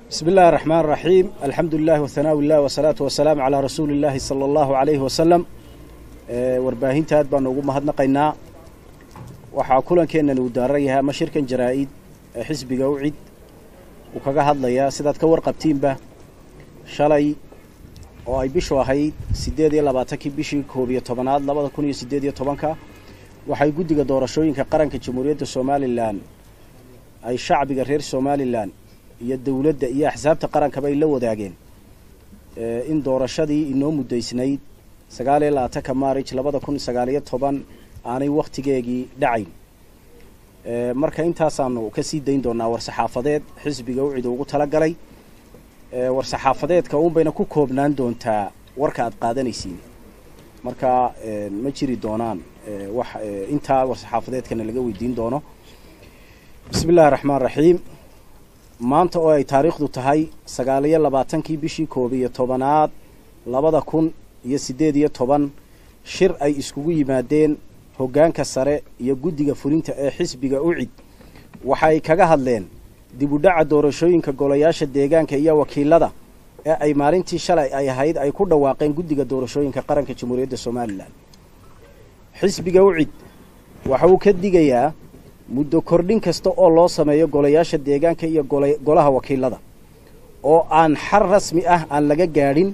bismi illahi araxmaan raxiim alxamdu lilahi wahanaa illah wasalaatu wasalaamu calaa rasuuli illaahi sala allahu calayhi wasalam warbaahinta aad baanu ugu mahadnaqaynaa waxaa kulankeennan uu daaran yahay ama shirkan jaraa-id ee xisbiga u cid uu kaga hadlayaa sidaad ka warqabtiinba shalay oo ay bishu ahayd siddeed iyo labaatankii bishii koob iyo tobanaad labada kun iyo siddeed iyo tobanka waxay guddiga doorashooyinka qaranka jamhuuriyadda somalilan ay shacbiga reer somalilan iyo dowladda iyo axsaabta qarankaba ay la wadaageen in doorashadii inoo muddaysnayd sagaal iyo labaatanka maarij labada kun sagaaliyo toban aanay wakhtigeegii dhacayn marka intaasaanu ka sii dayn doonaa war-saxaafadeed xisbiga u cid ugu talagalay war-saxaafadeedka uunbayna ku koobnaan doontaa warka aad qaadanaysiin marka ma jiri doonaan wax intaa war-saxaafadeedkana laga weydiin doono bismi illahi raxmaan raxiim maanta oo ay taariikhdu tahay sagaal iyo labaatankii bishii koob iyo tobanaad labada kun iyo siddeed iyo toban shir ay iskugu yimaadeen hoggaanka sare iyo guddiga fulinta ee xisbiga ucid waxa ay kaga hadleen dib u dhaca doorashooyinka golayaasha deegaanka iyo wakiilada ee ay maalintii shalay ay ahayd ay ku dhawaaqeen guddiga doorashooyinka qaranka jamhuuriyadda somalilan xisbiga ucid waxa uu ka digayaa muddo kordhin kasta oo loo sameeyo golayaasha deegaanka iyo golaha wakiilada oo aan xar rasmi ah aan laga gaadhin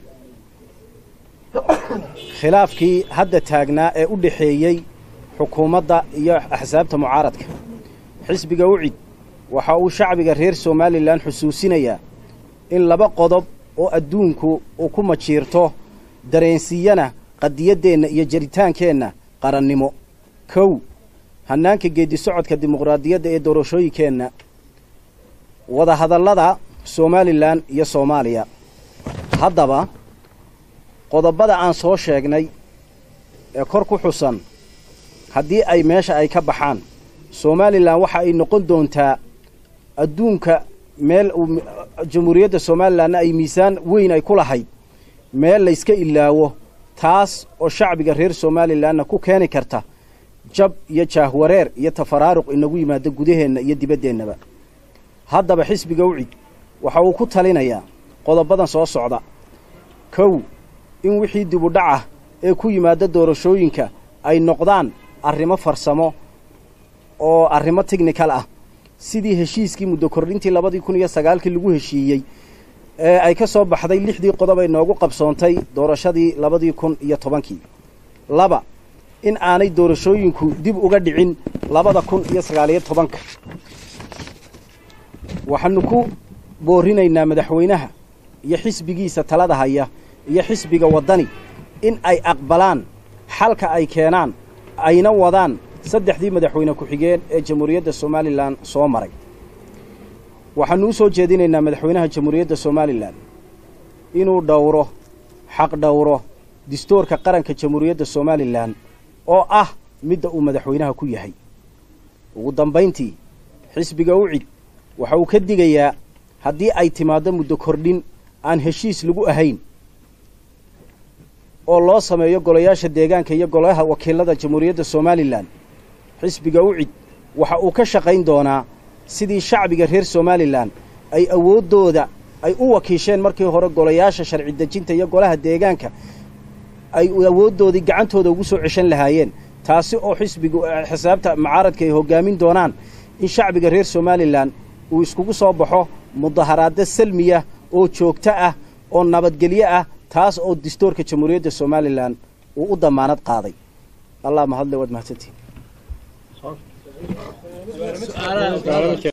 khilaafkii hadda taagnaa ee u dhexeeyey xukuumadda iyo axsaabta mucaaradka xisbiga ucid waxa uu shacbiga reer somalilan xusuusinayaa in laba qodob oo adduunku uu ku majiirto dareensiiyana qadiyaddeenna iyo jaritaankeenna qarannimo kow hannaanka geeddi socodka dimuqraadiyadda ee doorashooyinkeenna wadahadallada somalilan iyo soomaaliya haddaba qodobada aan soo sheegnay ee kor ku xusan haddii ay meesha ay ka baxaan somalilan waxa ay noqon doontaa adduunka meel jamhuuriyadda somalilanna ay miisaan weyn ay ku lahayd meel layska ilaawo taas oo shacbiga reer somalilanna ku keeni karta jab iyo jaahwareer iyo tafaraaruq inagu yimaado gudaheenna iyo dibaddeenaba haddaba xisbiga ucid waxa uu ku talinayaa qodobadan soo socda kow in wixii dibu dhacah ee ku yimaada doorashooyinka ay noqdaan arrimo farsamo oo arrimo technical ah sidii heshiiskii muddo kordhintii labadii kun iyo sagaalkii lagu heshiiyey ee ay ka soo baxday lixdii qodob ay noogu qabsoontay doorashadii labadii kun iyo tobankii laba in aanay doorashooyinku dib uga dhicin labada kun iyo sagaaliyo tobanka waxaanu ku boorinaynaa madaxweynaha iyo xisbigiisa talada haya iyo xisbiga waddani in ay aqbalaan xalka ay keenaan ayna wadaan saddexdii madaxweyne ku-xigeen ee jamhuuriyadda somalilan soo maray waxaanu u soo jeedinaynaa madaxweynaha jamhuuriyadda somalilan inuu dhowro xaq dhowro distoorka qaranka jamhuuriyadda somalilan oo ah midda uu madaxweynaha ku yahay ugu dambayntii xisbiga ucid waxa uu ka digayaa haddii ay timaaddo muddo kordhin aan heshiis lagu ahayn oo loo sameeyo golayaasha deegaanka iyo golaha wakiilada jamhuuriyadda somalilan xisbiga ucid waxa uu ka shaqayn doonaa sidii shacbiga reer somalilan ay awooddooda ay u wakiisheen markii hore golayaasha sharci dejinta iyo golaha deegaanka ay awooddoodii gacantooda ugu soo ceshan lahaayeen taasi oo xisbigu xisaabta mucaaradka ay hoggaamin doonaan in shacbiga reer somalilan uu iskugu soo baxo mudaharaaddo salmiya oo joogto ah oo nabadgelyo ah taas oo distoorka jamhuuriyadda somalilan uu u damaanad qaaday allah mahadle waad mahadsantihin